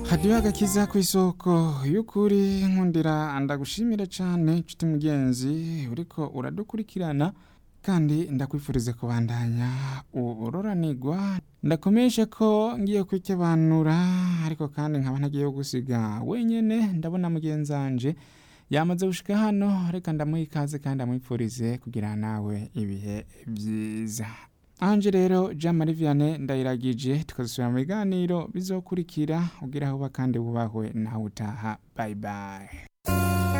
hadiyo agakiza ku isoko y'ukuri nkundira ndagushimire cyane nshuti mugenzi uriko uradukurikirana kandi ndakwifuriza kubandanya uroranigwa ndakomeshe ko ngiye kwikebanura ariko kandi nkaba ntagiye gusiga wenyene ndabona mugenzanje yamaze gushika hano reka ndamuha ikaze kandi amwifurize kugira nawe ibihe byiza anje rero jean marie vianney ndayiragije tukazisubira mu biganiro bizokurikira ugira aho uba kandi wubahwe nawe utaha bye bye